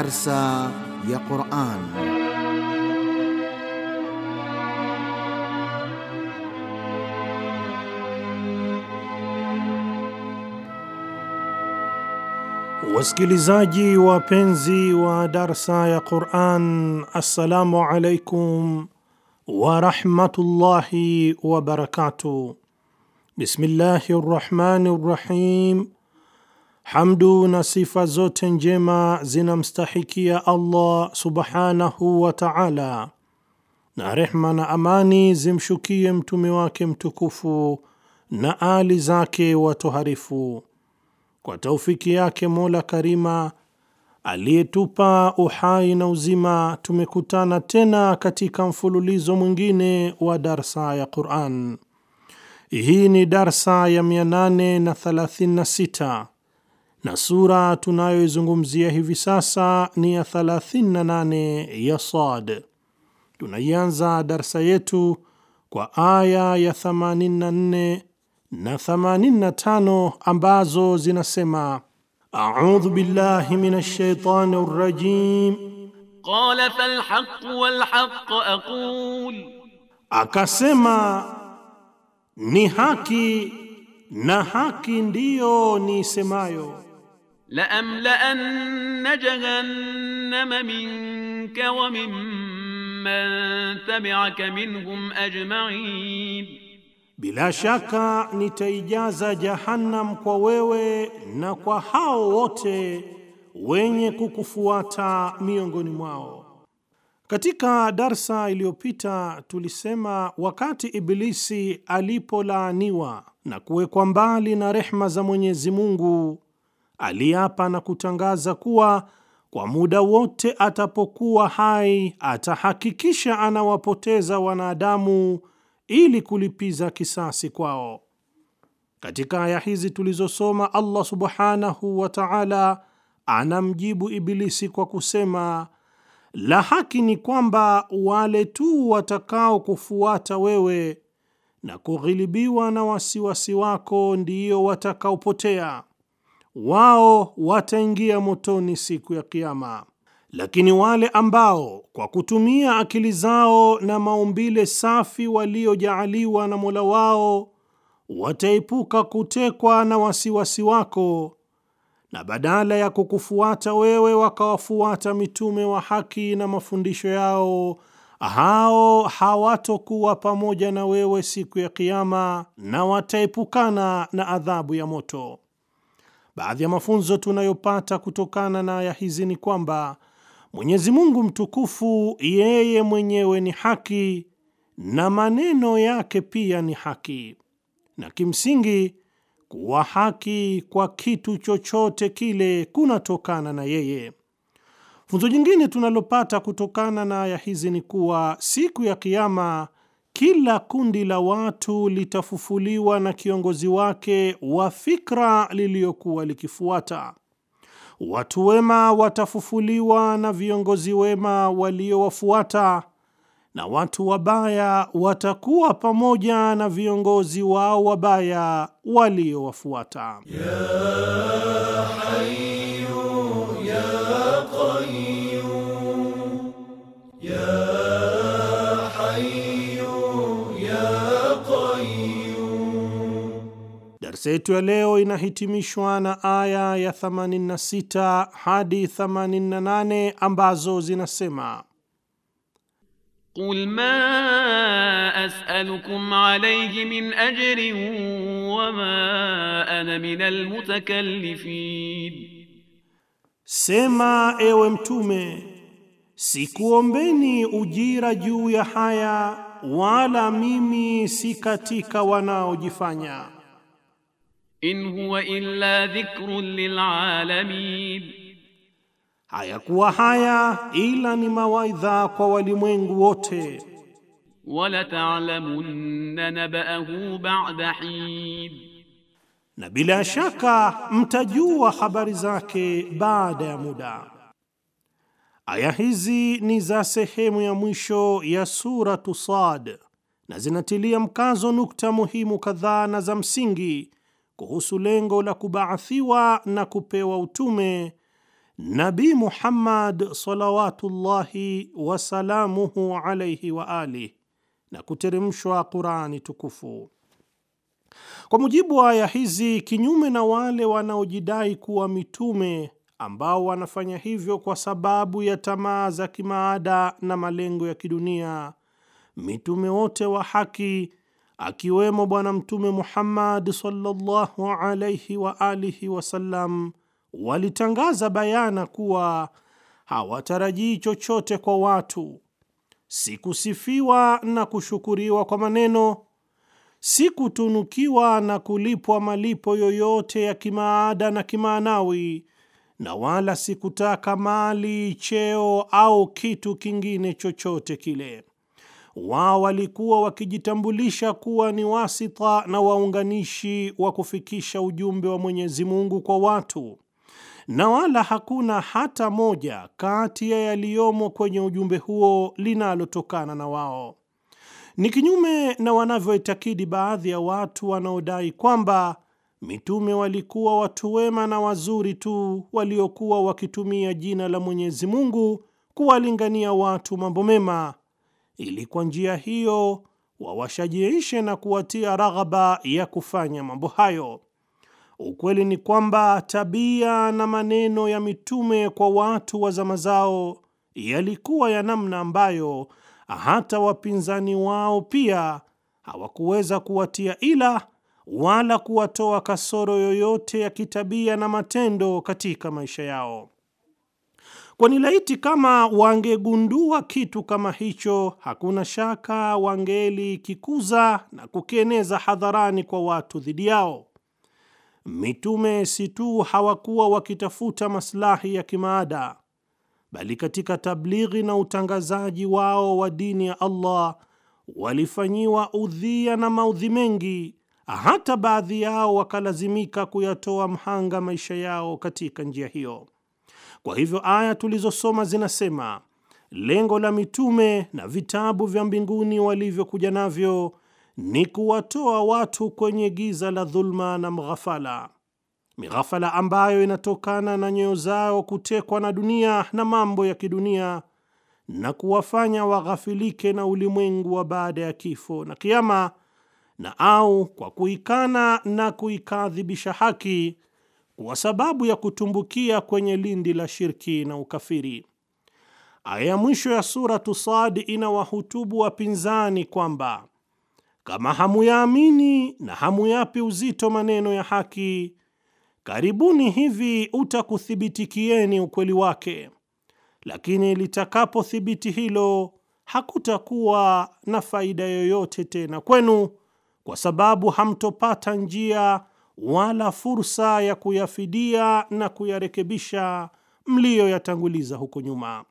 Darsa ya Quran. Wasikilizaji wapenzi wa darsa ya Quran, assalamu alaikum warahmatullahi wabarakatuh. Bismillahi rrahmani rrahim. Hamdu na sifa zote njema zinamstahikia Allah subhanahu wa ta'ala, na rehma na amani zimshukie mtume wake mtukufu na ali zake watoharifu. Kwa taufiki yake Mola Karima aliyetupa uhai na uzima, tumekutana tena katika mfululizo mwingine wa darsa ya Quran. Hii ni darsa ya 836 na sura tunayoizungumzia hivi sasa ni ya 38 ya Sad. Tunaianza darsa yetu kwa aya ya 84 na 85 ambazo zinasema: audhu billahi minash shaitani rrajim, Qala falhaq walhaq aqul, akasema ni haki na haki ndiyo nisemayo. لأملأن جهنم منك وممن تبعك منهم أجمعين Bila shaka nitaijaza Jahannam kwa wewe na kwa hao wote wenye kukufuata miongoni mwao. Katika darsa iliyopita tulisema wakati Ibilisi alipolaaniwa na kuwekwa mbali na rehma za Mwenyezi Mungu, aliapa na kutangaza kuwa kwa muda wote atapokuwa hai atahakikisha anawapoteza wanadamu ili kulipiza kisasi kwao. Katika aya hizi tulizosoma, Allah subhanahu wa ta'ala anamjibu Ibilisi kwa kusema, la haki ni kwamba wale tu watakao kufuata wewe na kughilibiwa na wasiwasi wako ndiyo watakaopotea, wao wataingia motoni siku ya Kiyama. Lakini wale ambao kwa kutumia akili zao na maumbile safi waliojaaliwa na Mola wao wataepuka kutekwa na wasiwasi wako, na badala ya kukufuata wewe wakawafuata mitume wa haki na mafundisho yao, hao hawatokuwa pamoja na wewe siku ya Kiyama na wataepukana na adhabu ya moto. Baadhi ya mafunzo tunayopata kutokana na aya hizi ni kwamba Mwenyezi Mungu mtukufu yeye mwenyewe ni haki na maneno yake pia ni haki, na kimsingi kuwa haki kwa kitu chochote kile kunatokana na yeye. Funzo jingine tunalopata kutokana na aya hizi ni kuwa siku ya Kiyama kila kundi la watu litafufuliwa na kiongozi wake wa fikra liliyokuwa likifuata. Watu wema watafufuliwa na viongozi wema waliowafuata, na watu wabaya watakuwa pamoja na viongozi wao wabaya waliowafuata. Ya Hayyu ya Qayyum ya Hayyu ya Qayyum. Darsa yetu ya leo inahitimishwa na aya ya 86 hadi 88 ambazo zinasema قل ما أسألكم عليه من أجر وما أنا من المتكلفين Sema, ewe Mtume, sikuombeni ujira juu ya haya, wala mimi si katika wanaojifanya. إن هو إلا ذكر للعالمين Hayakuwa haya ila ni mawaidha kwa walimwengu wote, ولتعلمن نبأه بعد حين na bila shaka mtajua habari zake baada ya muda. Aya hizi ni za sehemu ya mwisho ya Suratu Sad na zinatilia mkazo nukta muhimu kadhaa na za msingi kuhusu lengo la kubaathiwa na kupewa utume Nabi Muhammad salawatullahi wasalamuhu alaihi wa alih, na kuteremshwa Qurani tukufu. Kwa mujibu wa aya hizi, kinyume na wale wanaojidai kuwa mitume ambao wanafanya hivyo kwa sababu ya tamaa za kimaada na malengo ya kidunia, mitume wote wa haki akiwemo Bwana Mtume Muhammad sallallahu alaihi wa alihi wasallam walitangaza bayana kuwa hawatarajii chochote kwa watu, si kusifiwa na kushukuriwa kwa maneno, si kutunukiwa na kulipwa malipo yoyote ya kimaada na kimaanawi, na wala si kutaka mali, cheo au kitu kingine chochote kile. Wao walikuwa wakijitambulisha kuwa ni wasita na waunganishi wa kufikisha ujumbe wa Mwenyezi Mungu kwa watu, na wala hakuna hata moja kati ya yaliyomo kwenye ujumbe huo linalotokana na wao. Ni kinyume na wanavyoitakidi baadhi ya watu wanaodai kwamba mitume walikuwa watu wema na wazuri tu waliokuwa wakitumia jina la Mwenyezi Mungu kuwalingania watu mambo mema ili kwa njia hiyo wawashajiishe na kuwatia raghaba ya kufanya mambo hayo. Ukweli ni kwamba tabia na maneno ya mitume kwa watu wa zama zao yalikuwa ya namna ambayo hata wapinzani wao pia hawakuweza kuwatia ila wala kuwatoa kasoro yoyote ya kitabia na matendo katika maisha yao. Kwani laiti kama wangegundua kitu kama hicho, hakuna shaka wangelikikuza na kukieneza hadharani kwa watu dhidi yao. Mitume si tu hawakuwa wakitafuta maslahi ya kimaada, bali katika tablighi na utangazaji wao wa dini ya Allah walifanyiwa udhia na maudhi mengi, hata baadhi yao wakalazimika kuyatoa mhanga maisha yao katika njia hiyo. Kwa hivyo aya tulizosoma zinasema lengo la mitume na vitabu vya mbinguni walivyokuja navyo ni kuwatoa watu kwenye giza la dhulma na mghafala, mighafala ambayo inatokana na nyoyo zao kutekwa na dunia na mambo ya kidunia na kuwafanya waghafilike na ulimwengu wa baada ya kifo na kiama, na au kwa kuikana na kuikadhibisha haki kwa sababu ya kutumbukia kwenye lindi la shirki na ukafiri. Aya ya mwisho ya Suratu Sad inawahutubu wapinzani kwamba kama hamuyaamini na hamuyapi uzito maneno ya haki, karibuni hivi utakuthibitikieni ukweli wake, lakini litakapothibiti hilo, hakutakuwa na faida yoyote tena kwenu, kwa sababu hamtopata njia wala fursa ya kuyafidia na kuyarekebisha mliyoyatanguliza huko nyuma.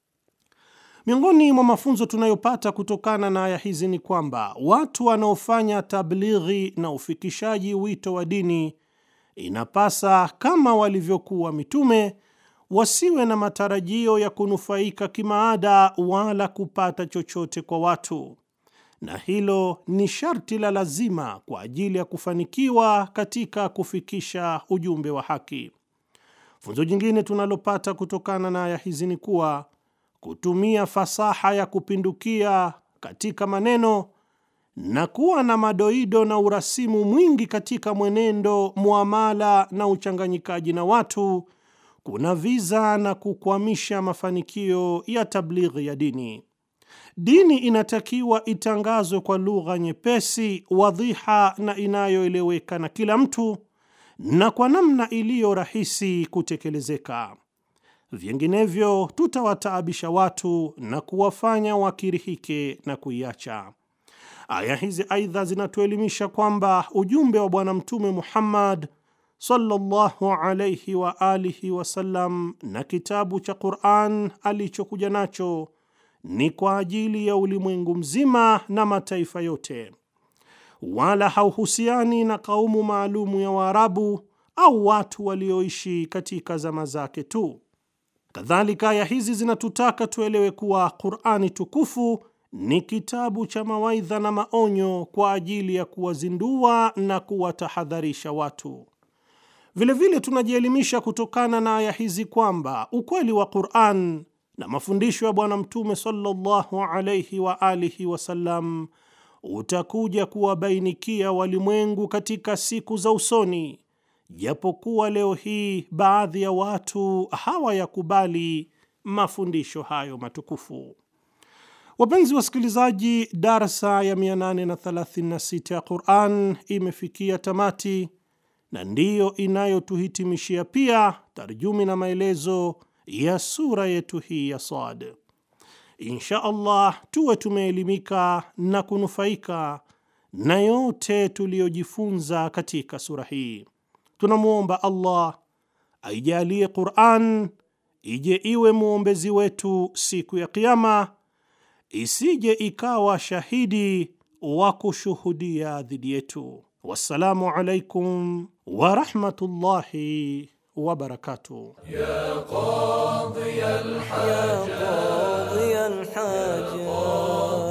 Miongoni mwa mafunzo tunayopata kutokana na aya hizi ni kwamba watu wanaofanya tablighi na ufikishaji wito wa dini inapasa, kama walivyokuwa mitume, wasiwe na matarajio ya kunufaika kimaada wala kupata chochote kwa watu na hilo ni sharti la lazima kwa ajili ya kufanikiwa katika kufikisha ujumbe wa haki. Funzo jingine tunalopata kutokana na aya hizi ni kuwa kutumia fasaha ya kupindukia katika maneno na kuwa na madoido na urasimu mwingi katika mwenendo, muamala na uchanganyikaji na watu kuna viza na kukwamisha mafanikio ya tablighi ya dini. Dini inatakiwa itangazwe kwa lugha nyepesi, wadhiha na inayoeleweka na kila mtu na kwa namna iliyo rahisi kutekelezeka. Vinginevyo tutawataabisha watu na kuwafanya wakirihike na kuiacha. Aya hizi aidha zinatuelimisha kwamba ujumbe wa Bwana Mtume Muhammad sallallahu alayhi wa alihi wasallam na kitabu cha Qur'an alichokuja nacho ni kwa ajili ya ulimwengu mzima na mataifa yote, wala hauhusiani na kaumu maalumu ya Waarabu au watu walioishi katika zama zake tu. Kadhalika, aya hizi zinatutaka tuelewe kuwa Qur'ani tukufu ni kitabu cha mawaidha na maonyo kwa ajili ya kuwazindua na kuwatahadharisha watu. Vilevile tunajielimisha kutokana na aya hizi kwamba ukweli wa Qur'an na mafundisho ya Bwana Mtume sallallahu alayhi wa alihi wasallam utakuja kuwabainikia walimwengu katika siku za usoni, japokuwa leo hii baadhi ya watu hawayakubali mafundisho hayo matukufu. Wapenzi wasikilizaji, darsa ya 836 ya Qur'an imefikia tamati na ndiyo inayotuhitimishia pia tarjumi na maelezo ya sura yetu hii ya Sad. Insha Allah tuwe tumeelimika na kunufaika na yote tuliyojifunza katika sura hii. Tunamwomba Allah aijalie Qur'an ije iwe mwombezi wetu siku ya Kiyama, isije ikawa shahidi wa kushuhudia dhidi yetu. Wassalamu alaikum wa rahmatullahi wa barakatuh. قاضي الحاجات قاضي الحاجات